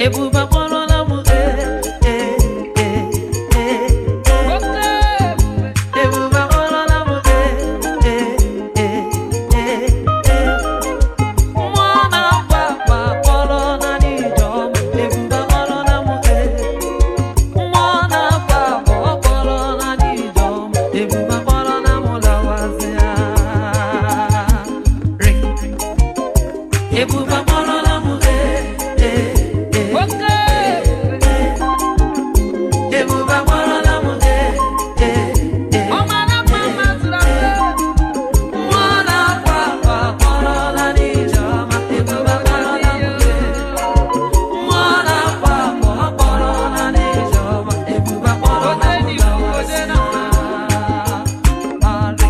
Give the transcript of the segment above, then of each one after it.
ebube akpọrọla m ee ee ee ee oke ebube ebube akpọrọla m ee ee ee ee ee mmụọ na-akwa akwa akpọrọ na n'ijeọma ebube akpọrọla m ee mmụọ na-akwa akwa akpọrọ na n'ijeọma ebube akpọrọla m lawazịa ring ebube akpọrọla m ee ee ee oke ebube ebube akpọrọla m ee ee ee ọ mara mma mma zụrụ ahụ mmụọ na-akwa akwa akpọrọla n'ijeọma ebube akpọrọla m ee mmụọ na-akwa akwa akpọrọla n'ijeọma ebube akpọrọla m lawazịa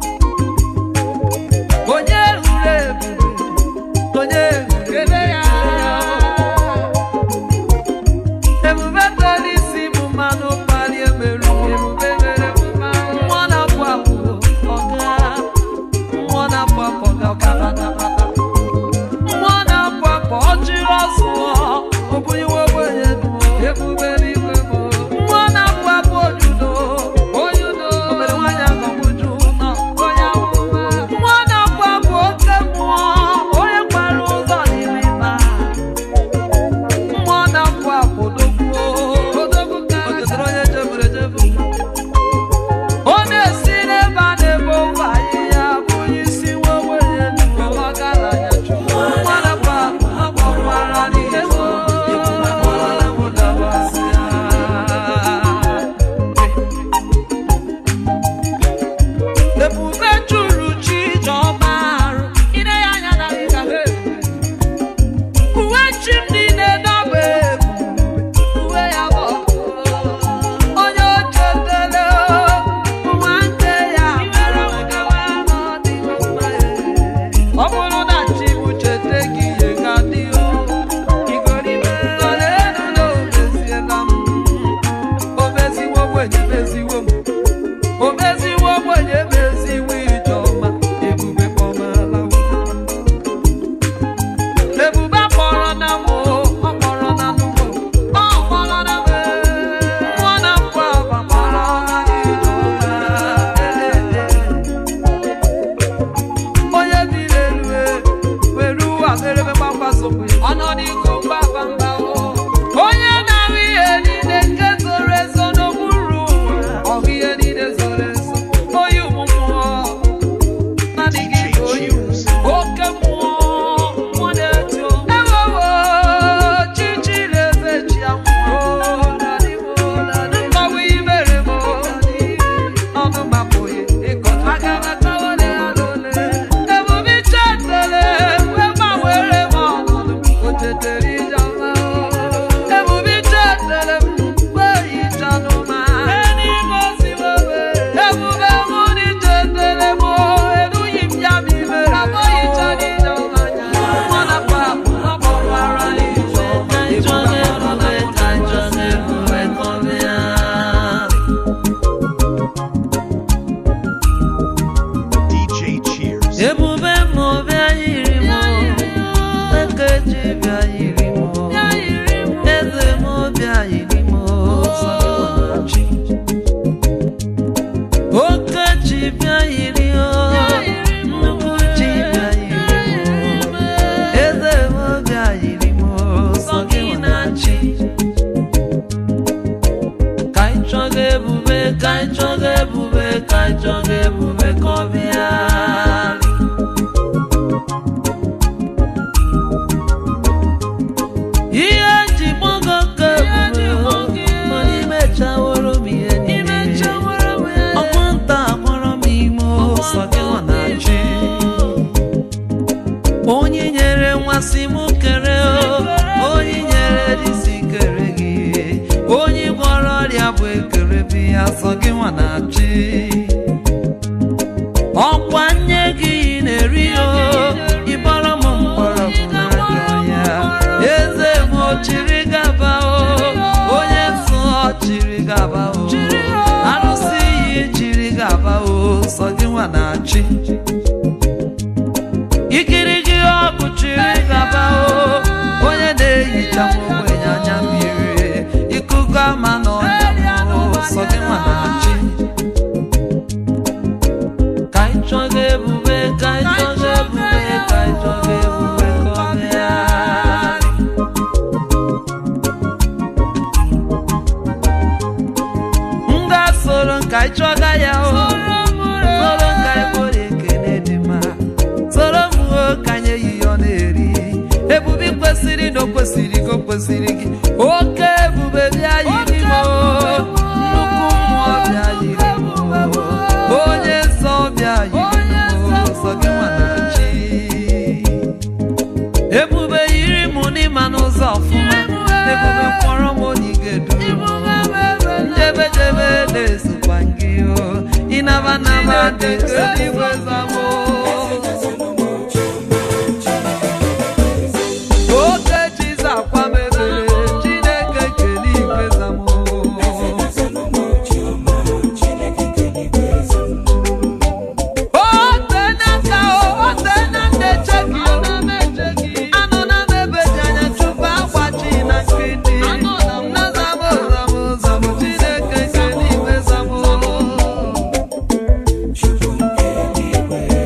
onye hụrụ ebube onye hụrụ kele ya ebube tere isi bụ mmanụ mkpali emerụ ebube mere mma mmụọ na-apụ apụ ọga mmụọ na-apụ apụ ọga ọkabatabata mmụọ na-apụ apụ ọjiri ọzụọ obunyewe ogbenye duo ebube n'igwe bụ mmụọ na-apụ apụ ojudo onye udo obere nwaanyị agọgbuju nọ onye amụma mmụọ na-apụ apụ oke mmụọ onye kwara ụzọ n'ime ịba mmụọ na-apụ apụ dogbuo odogwu ka o chetara onye chefuru echefu ọ na-esi n'ebe a na-ebe ofe ahịhịa bụ onye isi nwa ogbenye ndụ ọgaranya chukwu mmụọ na-apụ apụ akpọkwara n'ihe so ebube akpọrọla m dabasịa ebube juru chi ijeọma arụ ine ya anya na ịga ha uwe chi m niile dọba ebu uwe ya bụ onye o chetara nwanne ya mere nkewa n'ọdịghị mma ọ bụrụ na chi m chete gị ihe ga dị o igoribe elu na omeziela m omeziwo ogbenye meziwo m omeziwo ogbenye meziwo ijeọma ebube kpọmala m ebube akpọrọ na m o, ọ kpọrọ na m o, ọ kpọrọ na m e. Mmụọ na mpụ agba kpọrọ na n'ijeọma. onye biri elu e, were ụwa merebe gbamgbasokwe ọnọ n'iko mgbabamba o. onye na-ahụ ihe niile nke zoro ezo n'okpuru ụwa ọhụ ihe niile zoro ezo oyi ụmụ mmụọ naanị gị bụ oyi oke mmụọ mmụọ na-eto ewewo chichiri eze chi anwụọ mgbanwe imere m ọnụ mapụghị ịkọta aga m akọwale ya n'ole ebube chetele wee gbanwere m ọnọdụ o tetere ijeọma ebube chetele m wee hichanụ ma n'ime osibo ebube mụ na ichetele m erughị m ya ma imere abụghịchara ijeọma anya mụ na papụ ọ kpọkwara ijeọma ebube akpọrọla m ka njọ na-ebube kọbịa DJ Cheers. ebube m bịa yiri m ekeji bịa yiri m eze m bịa yiri m sọgọnachi okechi bịa yiri o nnukwu chi bịa yiri m eze m bịa yiri m sọgọnachi ka anyị chọga ebube ka anyị chọga ebube ka anyị chọga ebube ka ọ bịa ihe ji gbago ka ebube mana imechaworo m ihe niile ọkwanta akpọrọ m ime ụsọ gị ọ na-achị onye nyere nmasị m kere o onye nyere disi kere gị onye gwọrọ ọrịa bụ ekere bi ya sọ gị nwa na-achị ọkwa nye gị na-eri o ịbọrọ m mgbọrọgwụ n'aka ya eze m o chiri gaba o onye nsọ chiri gaba o arụsị iyi chiri gaba o sọ gị nwa na-achị ikiri gị ọgụ chiri gaba o onye na-ehicha m ogbenye chọga ebube ka anyị chọga ebube ka anyị chọga ebube ka ọ bịa m ga-soro nka anyị chọga ya o soro nka anyị kpọrọ ekele dị mma soro m o ka anyị ehihie ọ na-eri ebube ị kwesịrị na o kwesịrị gị o kwesịrị gị oke ebube bịa yiri m o nnukwu mmụọ bịa yiri m o onye nsọ bịa yiri m o sọ gị nwana chi ebube yiri m n'ịma n'ụzọ ọfụma ebube kpọrọ m onye ị ga-edu njebe jebe na-esokwa gị o ịnaba naba dị ka eluigwe zamo oke chiza akwa mebere chineke kele igwe zamo ote n'aka o ote na nneche gị o anọ na mebe ji anya chụpụ agbachi na nkịtị na zamo zamo zamo chineke kele igwe zamo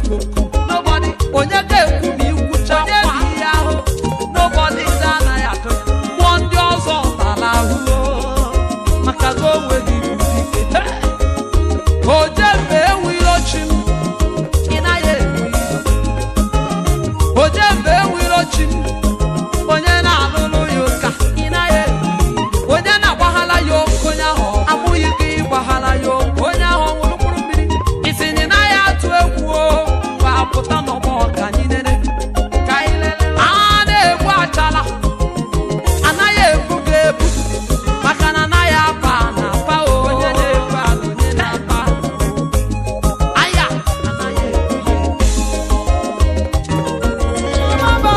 ekwu nobody onye ga-ekwu ma ikwucha onye bụ ihe ahụ nobody ndị anaghị atụ ya mmụọ ndị ọzọ tara ahụhụ maka na o nweghị ibu dike ojembe ewiro chi m ị naghị ewu iro ojembe ewiro chi m onye na-alụlụ ya ụka ị naghị ewu iro onye na-agbaghala ya oke onye ahụ amụghị gị ịgbaghara ya oke onye ahụ ọ ṅụrụ mkpụrụ mmiri isi na ị naghị atụ egwu o mgbe apụta n'ọgbọ ka anyị nene ka anyị lele a na-egbu achala anaghị ebu gị ebu maka na anaghị apa na apa o onye na-ebu ala onye na-apa aya anaghị ebu ya ebu. Mama,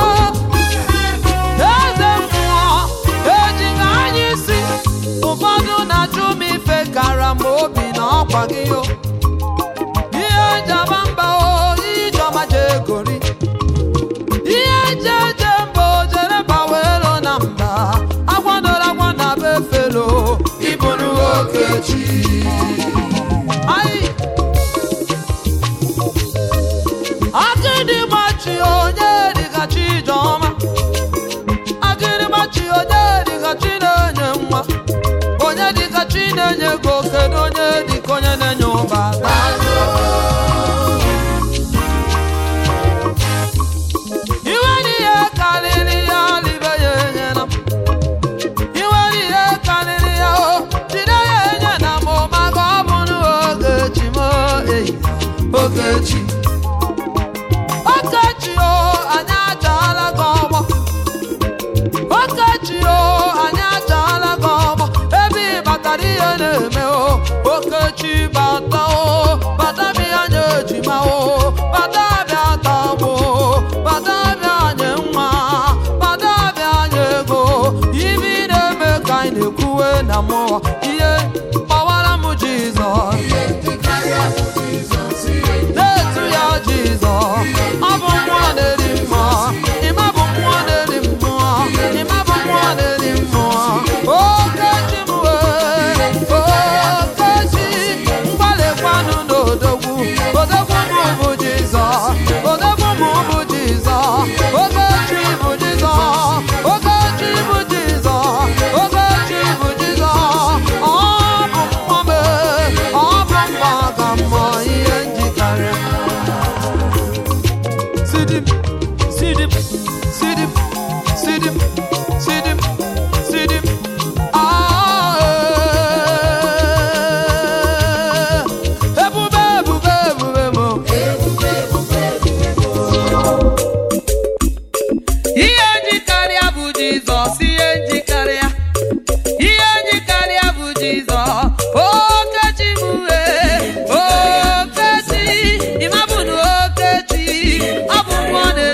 eze mmụọ ejighị anya isi ụfọdụ na-ajụ m ife kara m obi na ọkwa gị o ihe jaba mba o ijeọma jegori ihe je je mba o jere bawelo na mba agwadola agwa na be felo ịbụrụ okechi Ai! Agịdịgbachi onye dịka Chijeọma Agịdịgbachi onye dịka chi na-enye nwa onye dịka chi na-enye ego kedu onye dịka onye na-enye ụba iwe n'ihe karịrị ya libe ya enyela m iwe n'ihe karịrị ya o jide ya enye na m maka ọ bụ n'ogechi m eyi ogechi okechi o anyị achaala gị ọgbọ okechi o anyị achaala gị ọgbọ ebe ị batara ihe na-eme o okechi bata o bata bịa nye ejima o bata bịa tagbo bata bịa nye nwa bata bịa nye ego ibe ị na-eme ka anyị na-ekwuwe na mmụọ ihe gbawara m jizọs na-etu ya jizọs ọ bụ mmụọ na-eri mmụọ ịma bụ mmụọ na-eri mmụọ ịma bụ mmụọ na-eri mmụọ okechi m wee okechi mgbalịkwanụ n'odogwu odogwu m bụ jizọs odogwu m bụ jizọs okechi bụ jizọs okechi bụ jizọs okechi bụ jizọs ọ bụ mmụọ mee ọ bụ mmụọ ka mmụọ ihe njikarịa Sidim, sidim, sidim, sidim, sidim, sidim. Ah, eh. Ebube, ebube, ebube mo. Ihe njikarịa bụ Jizọs, ihe njikarịa. Ihe njikarịa bụ Jizọs. Okechi m wee, Okechi, ịma bụ na Okechi, ọ bụ mmụọ na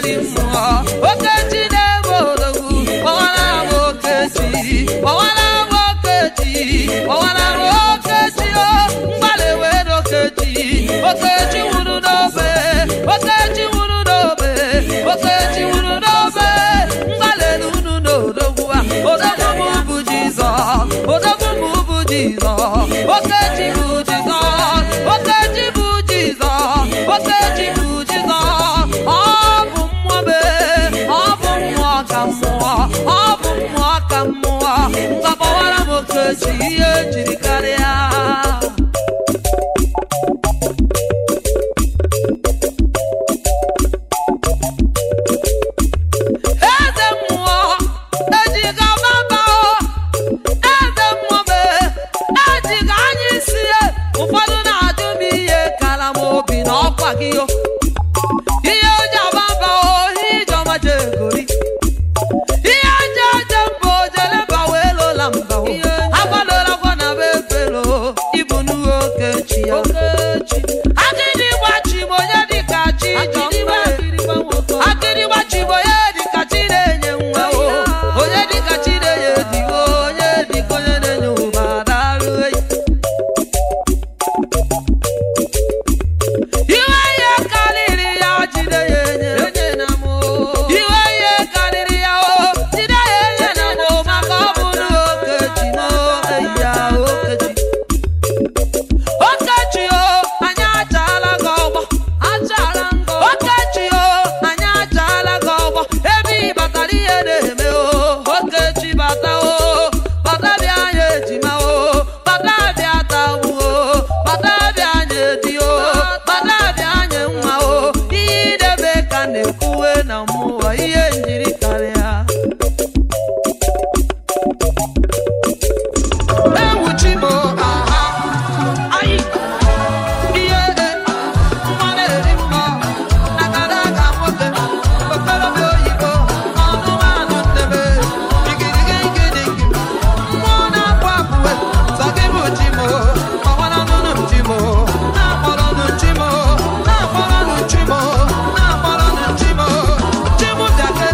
na-ekwuwe na mmụọ ihe njiri karịa ewu chimo aha anyị ihe nwa na-eri mma agada aga nwoke okorobịa oyibo ọnụmanụ nnebe igirigigidigi mmụọ na-akwa akpụwe sọ gị bụ chimo ọgbara nụnụ m chimo na-akpọrọnụ chimo na-akpọrọnụ chimo na-akpọrọnụ chimo chimo bịa ka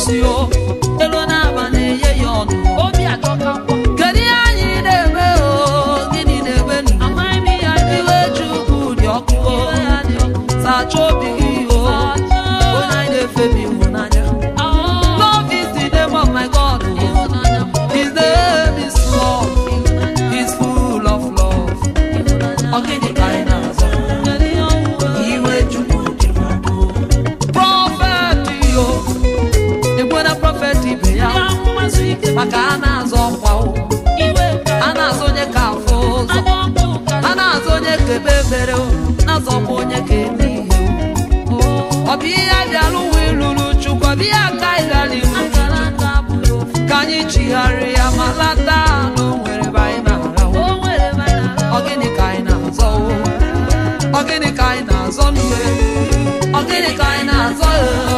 isi o elu na-aba na-enye ya ọnụ obi ajọkakwa kedu ihe anyị na-eme o gịnị na-eme nụ amaghị m ihe a iwe chukwu dị ọkụ o sacha obi gị o onye anyị na-efe bụ ịhụnanya love is the name of my god o. his name is love he's full of love ọ gịnị ka anyị na-azọ iwe chukwu dị n'udo prọfet yo ekwena prọfet ibe ya maka a na-azọ ọkwa o a na-azọ onye ka afọ ụzọ a na-azọ onye ka ebe ebere o na-azọkwa onye ka eme ihe o ọ bụ ihe bịara ụwa ịlụrụ chukwu ọ bụ ihe aka ịghara iwu ka anyị chigharịa ma lata na o nwere ebe anyị na-arahụ ọ gịnị ka anyị na-azọ o ọ gịnị ka anyị na-azọ n'ihe ọ gịnị ka anyị na-azọ ee